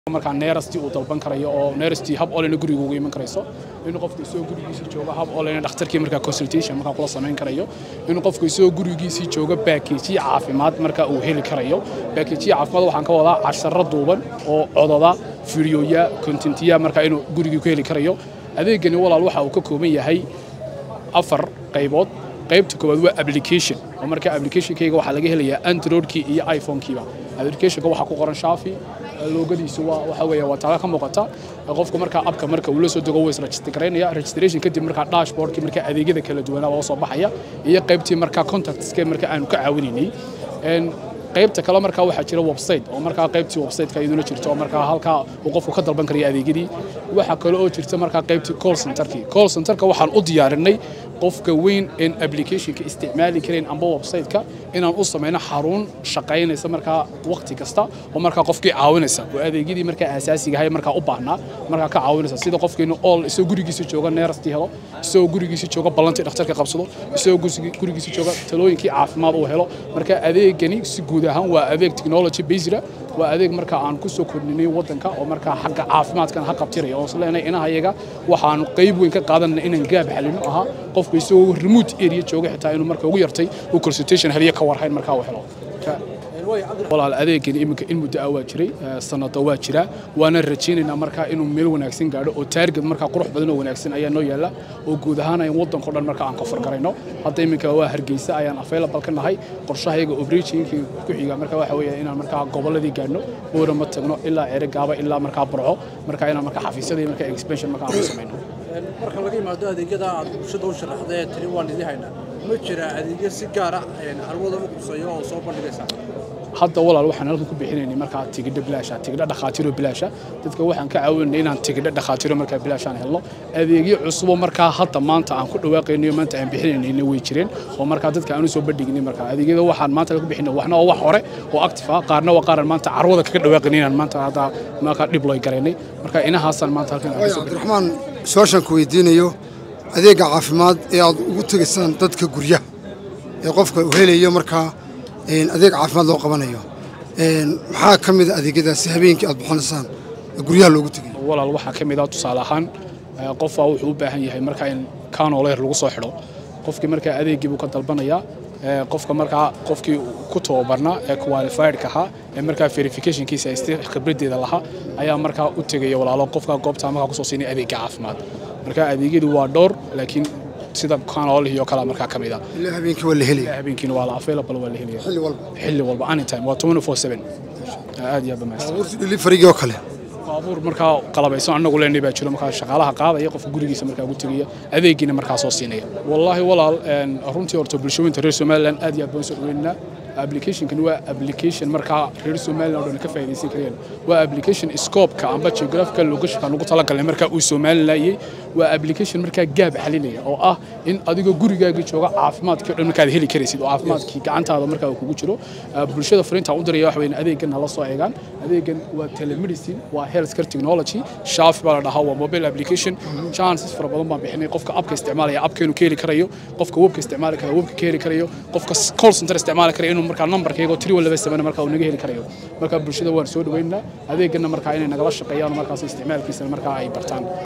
markaa neerasti uu dalban karayo oo neerasti hab olena guriga ugu iman karayso inuu qofku isagoo gurigiisii joogo hab olena dhakhtarkii markaa consultation markaa kula samayn karayo inuu qofku isagoo gurigiisii joogo baakeejiye caafimaad markaa uu heli karayo baakeejiye caafimaad waxaan ka wadaa casharo duuban oo cododa fiidiyooya kontentiya markaa inuu gurigii ku heli karayo adeegani walaal waxa uu ka kooban yahay afar qaybood qaybta koowaad waa application oo marka applicationkayga waxaa laga helayaa androidkii iyo iphone-kiiba applicationka waxaa ku qoran shaafi loogadiisu waa waxa weeye waa taaga ka muuqata qofka markaa abka marka uu la soo dego wuu isregister garaynaya registration kadib markaa dashboardkii markaa adeegyada kala duwanaa waa soo baxaya iyo qaybtii markaa contactska markaa aanu ka caawinaynay qaybta kale markaa waxaa jira website oo markaa qaybtii website-ka iyaduna jirto oo markaa halkaa uu qofku ka dalban karayo adeegyadii waxaa kale oo jirta markaa qaybtii call centerkii call centerka waxaan u diyaarinay qofka weyn een applicationka isticmaali karayn amba website-ka inaan u samayno xarun shaqaynaysa markaa waqti kasta oo markaa qofkii caawinaysa oo adeegyadii markaa asaasiga ahay markaa u baahnaa markaa ka caawinaysa sida qofkiinu all isagoo gurigiisa jooga neerasti helo isagoo gurigiisa jooga ballantii dhakhtarka qabsado isagoo gurigiisa jooga talooyinkii caafimaad uu helo marka adeegani si guud ahaan waa adeeg technology based waa adeeg markaa aan ku soo kordhinay waddanka oo markaa xagga caafimaadkan ha qabtiraya oo isleenay inahayaga waxaan qayb weyn ka qaadanay inaan gaab xalino ahaa qofku isagoo remote area jooga xitaa inuu marka ugu yartay uu consultation heliyo ka warhayn markaa uu helo walaal adeegani iminka in muddo ah waa jiray sanado waa jira waana rajaynaynaa markaa inuu meel wanaagsan gaadho oo taarget markaa qurux badan oo wanaagsan ayaa noo yaalla oo guud ahaan ayan waddankao dhan markaa aan ka fargarayno hadda iminka waa hargeysa ayaan available ka nahay qorshahayaga operationkii ku xiga marka waxa weeye inaan markaa gobolladii gaadhno boora ma tagno ilaa eregaaba ilaa markaa burco markaa inaan markaa xafiisyadii markaa expansion markaa aan ku samayno marka laga yimaado adeegyada aad bulshada u sharaxdee tiri waan idin haynaa ma jira adeegyo si gaara carwada u quseeyo oo soo bandhigaysa hadda walaal waxaan halkan ku bixinaynay markaa tigidho bilaasha tigidho dhakhaatiiro bilaasha dadka waxaan ka caawinay inaan tigidho dhakhaatiiro markaa bilaashaan helno adeegyo cusubo markaa hadda maanta aan ku dhawaaqaynayo maanta aan bixinaynayna way jireen oo markaa dadka aan u soo bandhignay markaa adeegyada waxaan maanta ku bixinay waxna waa wax hore oo active ah qaarna waa qaaran maanta carwada kaga dhawaaqaynay inaan maanta hadda markaa dhib looy garaynay marka inahaasaan maanta halkan cabdiraxmaan su-aashaan ku weydiinayo adeegga caafimaad ee aad ugu tegaysaan dadka guryaha ee qofka uu helayo markaa adeeg caafimaad loo qabanayo maxaa ka mid a adeegyadaasi habeenkii aad bixinaysaan guryaha loogu tegayo walaal waxaa ka mid ah tusaale ahaan qofaa wuxuu u baahan yahay markaa in kanoleer lagu soo xidho qofkii markaa adeeggii buu ka dalbanayaa qofka markaa qofkii ku tababarnaa ee qualifiedka ahaa ee markaa verificationkiisa haystay khibraddeeda lahaa ayaa markaa u tegaya walaalo qofka goobtaa markaa kusoo siinay adeegga caafimaad marka adeegyadu waa dhowr laakiin sida kanolihii oo kale markaa ka mid ah ilaa habeenkii waa la helaya habeenkiina waa la available waa la helaya xilli walba xilli walba anytime waa 24/7 aad iyo aad bamaastan baabuurta deliverygii oo kale baabuur markaa qalabaysan annagu leenay baa jiro markaa shaqaalaha qaadaya qofka gurigiisa markaa ugu tegaya adeegiina markaa soo siinaya wallaahi walaal runtii horta bulshooyinta reer somaliland aad iyo aad baan soo dhaweynaa applicationkani waa application markaa reer somaliland oo dhan ka faa'iidaysan kareen waa application scope-ka amba geographical location ugu talagalnay markaa uu somalilayay waa application markaa gaab xalinaya oo ah in adigoo gurigaaga jooga caafimaadkii o dhan markaad heli karaysid oo caafimaadkii gacantaada markaa uu kugu jiro bulshada fariinta u diraya waxa weyn adeegan hala soo eegaan adeegan waa telemedicine waa healthcare technology shaafi baa la dhahaa waa mobile application chances fara badan baan bixinay qofka abka isticmaalaya abka inuu ka heli karayo qofka webka isticmaali kara webka ka heli karayo qofka call center isticmaali karayo inuu markaa numberkayga tiri walaba samana markaa uu naga heli karayo marka bulshada waan soo dhaweynaa adeegana markaa inay nagala shaqeeyaan markaas isticmaalkiisana markaa ay bartaan